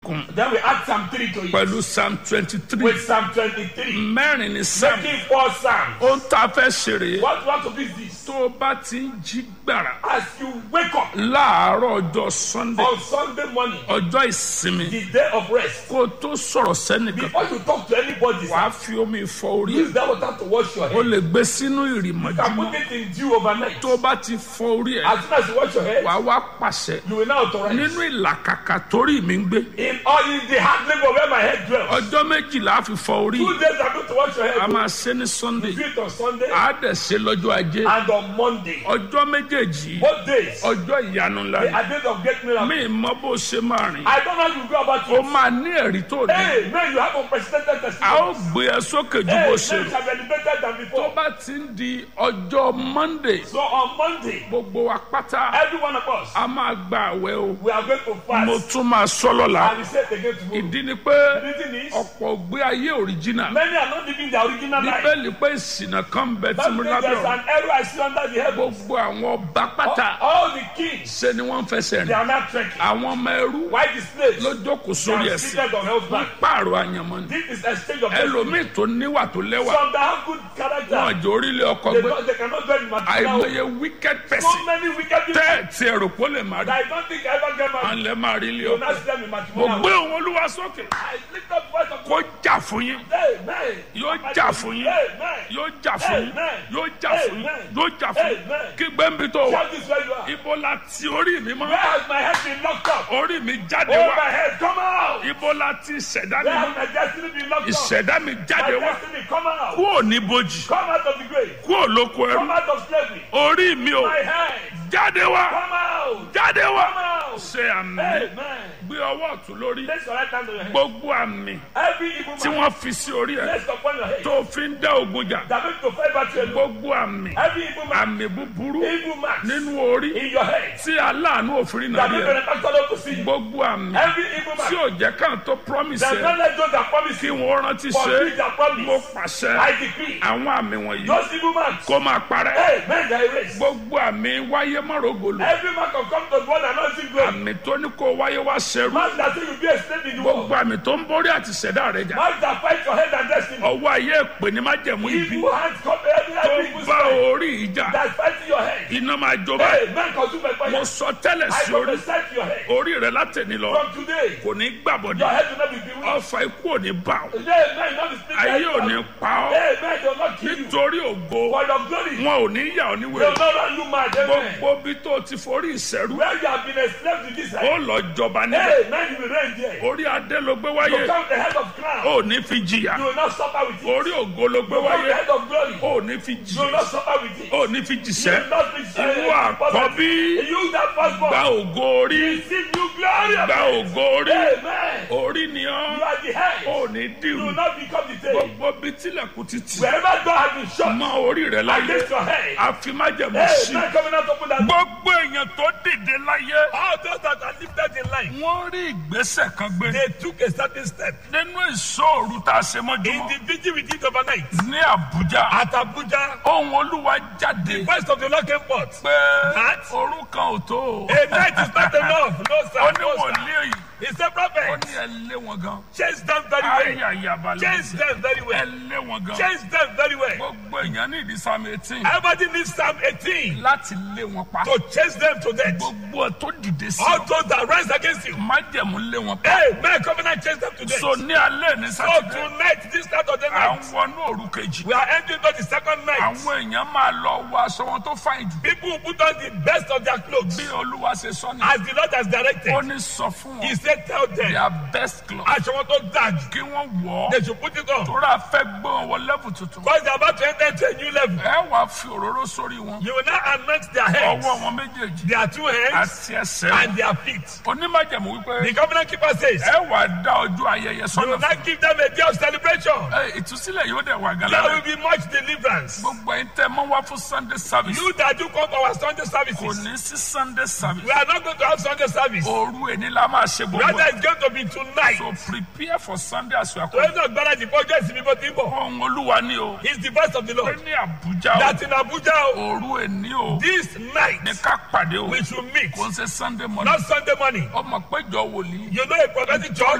kún Then we add Psalm 3 to it. pẹ̀lú psalm twenty three With Psalm 23. mẹ́rin ní psalm Making four Psalms. ohun tá a fẹ́ ṣeré What what to be this? tó o bá ti ń jí gbàrà As you wake up láàárọ̀ ọjọ́ sunday on Sunday morning, ọjọ́ ìsinmi the day of rest, kó o tó sọ̀rọ̀ sẹ́nìkan before you talk to anybody, wàá fi omi fọ orí use that water to wash your o head. lè gbé sínú You can ìrìmọ̀júmọ́ put it in dew overnight. tó o bá ti fọ orí ẹ̀ As soon as you wash your head, wàá wá pàṣẹ you will now authorize. nínú ìlàkàkà torí mi ń gbé In all in the hard labor where my head dwells. ọjọ́ méjìlá fi fọ orí Two days I'm going to wash your a head. máa ṣe ní sunday Do it on Sunday a dẹ̀ ṣe lọ́jọ́ ajé and on Monday. ọjọ́ méjèèjì Both days ọjọ́ ìyanu ńlá they ni are days of great miracle. mi mọ bó ṣe máa rìn I don't know how you go about o it. máa ní ẹ̀rí tó ní Hey, man, you have unprecedented a testimony. ó gbé ẹ sókè ju Hey, bó man, ṣe you rò have elevated than tó before. bá ti ń di ọjọ́ monday So on Monday, gbogbo wa pátá every one of us, a máa gba àwẹ̀ o we are going to mo fast. tún máa sọ lọ́la And we say it again tomorrow. ìdí ni pé The reason is, ọ̀pọ̀ gbé ayé òrìjínà many are not living their original life. bíbélì pé ìsìnà kan ń bẹ tí That's mo why lábẹ́ there's ọ̀run an error I see under the heaven. gbogbo àwọn ọba pátá All the kings, ṣe ni wọ́n ń fẹsẹ̀ they rìn are not trekking. àwọn ọmọ ẹrú Why the slaves? ló jókòó They sórí are ẹ̀sìn seated on wọ́n horseback. pààrọ̀ àyànmọ́ ni This is exchange of destiny. ẹlòmíì tó níwà tó lẹ́wà Some that have good character, wọn àjò orílẹ̀ ọkọ̀ they, gbé don't, they cannot dwell in material. àìmọye wicked So person many wicked people tẹ́ ẹ̀ tí ẹ̀rọ pọ̀ lè má rí that I don't think I ever get à married. ń lẹ́ máa rí ilé You ọkọ̀ not see them in mo matrimonial. gbé òun olúwa sókè I lift up the voice of kó jà fún yín Amen. yóò jà fún yín Amen. yóò jà fún yín Amen. yóò jà fún yín Amen. yóò jà fún yín Amen. kí gbẹ́ǹbì tó wà Shout this where you are. ibo la ti orí mi Where mọ́ has my head been locked up? orí mi jáde Oh, wá my head, come out. ibo la ti ìṣẹ̀dá mi Where mọ́ has my destiny been locked up? ìṣẹ̀dá mi My jáde wá destiny, come out. kúò ní bojì Come out of the grave. kúò lóko ẹrú Come out of slavery. orí mi ò My head, jáde wá come out. jáde wá Come out. ṣe àmì Amen. gbé ọwọ́ ọ̀tún lórí Place your right hand on your head. gbogbo àmì Every evil tí man wọ́n fi sí orí ẹ̀ placed upon your head. tó fi ń dá ogun jà That makes to fight battle alone. gbogbo àmì Every evil man, àmì búburú evil man nínú orí in your head. tí aláàánú òfin náà That rí makes ẹ benefactor not to see you. gbogbo àmì Every evil tí man ò jẹ́ káà tó promise that ẹ not let those that promise kí you wọ́n rántí ṣe fulfill their mo promise. pàṣẹ I decree. àwọn àmì wọ̀nyí Those evil man, kó máa parẹ́ hey, men that erase. gbogbo àmì wáyé mọ́rọ̀gòlò Every man can come to the one that knows him glory. àmì tó ní kó wáyé wá ṣẹrú Man that say you be a slave in the world. gbogbo àmì tó ń borí àti ṣẹ̀dá rẹ̀ jà Man that fight your head and destiny. ọwọ́ ayé èpè ní májẹ̀mú ibi Evil hands come every tó every evil bá spirit orí ìjà that fight your head. iná máa jó báyìí Hey, man consume my mo fire. sọ tẹ́lẹ̀ I sí orí prophesy to your head. orí rẹ̀ látẹ̀ni lọ From today, kò ní gbàbọ̀dé your head will not be bewitched. ọfà ikú ò ní bá ọ Hey, man, not be speaking. ayé ò ní pa ọ Hey, man, they will not kill you. nítorí ògo For your glory, they wọn ò ní yà ọ will níwèé not run you mad. Amen. gbogbo bí tó ti forí ìṣẹ́rú Where you have been a slave to this ó head. lọ jọba níbẹ̀ Hey, man, you will reign there. orí adé ló gbé You wáyé come the head of crown. ó ní fi jìyà You will not suffer with it. orí ògo ló gbé You come the wáyé head of glory. ó ní fi You will jì not suffer with it. ó ní fi You jìṣẹ́ will not be ìwọ àkọ́bí You that firstborn. gba ògo orí Receive you glory. gba ògo orí Amen. orí ni You ọ́ are the head. ó ní You dìrù will not become the tail. gbogbo bí tilẹ̀kùn ti tì Wherever God has been shut mọ orí rẹ̀ láyé against your head. àfi májẹ̀mú Hey, sí man coming out open that. gbogbo èèyàn tó dìde láyé All those that are lifted in life. wọ́n rí ìgbésẹ̀ kan gbé They took a certain step. nínú ìṣòro tá a ṣe In mọ́júmọ́ the vigil we did overnight. ní àbújá At Abuja. ohun olúwa jáde The voice of the Lord came forth. pé That- òru kan ò tó o. A night is not enough. No, ó sir. ní No, sir. wòlíì He said, ó prophet, ní ẹ lé wọn gan. chase them very well. ayé àyàbalẹ̀ Chase them very ẹ well. lé wọn gan. Chase them very well. gbogbo èèyàn ní ìdí sáàmì eighteen Everybody needs Psalm 18 láti lé wọn pa. to chase them to death. gbogbo ẹ tó dìde sí All ọ those that rise against you. májẹ̀mú lé wọn pa. Hey, man, covenant chase them to death. so ní alẹ́ ní So sátidé tonight, this night of the à night, ń wọnú òru kejì. we are entering to the second night. àwọn èèyàn máa lọ wọ aṣọ wọn tó fàìn jù. People who put on the best of their clothes bí olúwa ṣe sọ ni. as the Lord has directed. ó ní sọ fún He wọn. said, tell them, their best cloth. aṣọ wọn tó dáa jù. kí wọ́n wọ̀ ọ́. They should put it on. tóra fẹ́ gbọ́n wọ lẹ́bù tuntun. Because they are about to enter into a new level. ẹ wàá fi òróró sórí wọn. You will now anoint their heads, ọwọ́ wọn méjèèjì their two hands, àti ẹsẹ̀ wọn. and their feet. onímọ̀jẹ̀mú wípé The covenant keeper says, ẹ wàá dá ọjọ́ ayẹyẹ You will sọ́nà fún not give them a day of celebration. ẹ ìtúsílẹ̀ yóò dẹ̀ wà There gálá will be much deliverance. gbogbo ẹ̀ ń tẹ́ mọ́ wá fún sunday service You that do come to our Sunday kò services, ní sí sunday service we are not going to have Sunday service. òru ẹni la máa ṣe gbogbo Rather, ẹ̀. it's going to be tonight. so prepare for sunday as you are So coming. it's not better the budget is before Timbo. ohun olúwa ni o It's the voice of the pé Lord. ní àbújá That in Abuja, o òru ẹni o this night, ní ká pàdé o we should meet. kò ń ṣe sunday morning Not Sunday morning. ọmọ péjọ wòlíì You know a prophetic church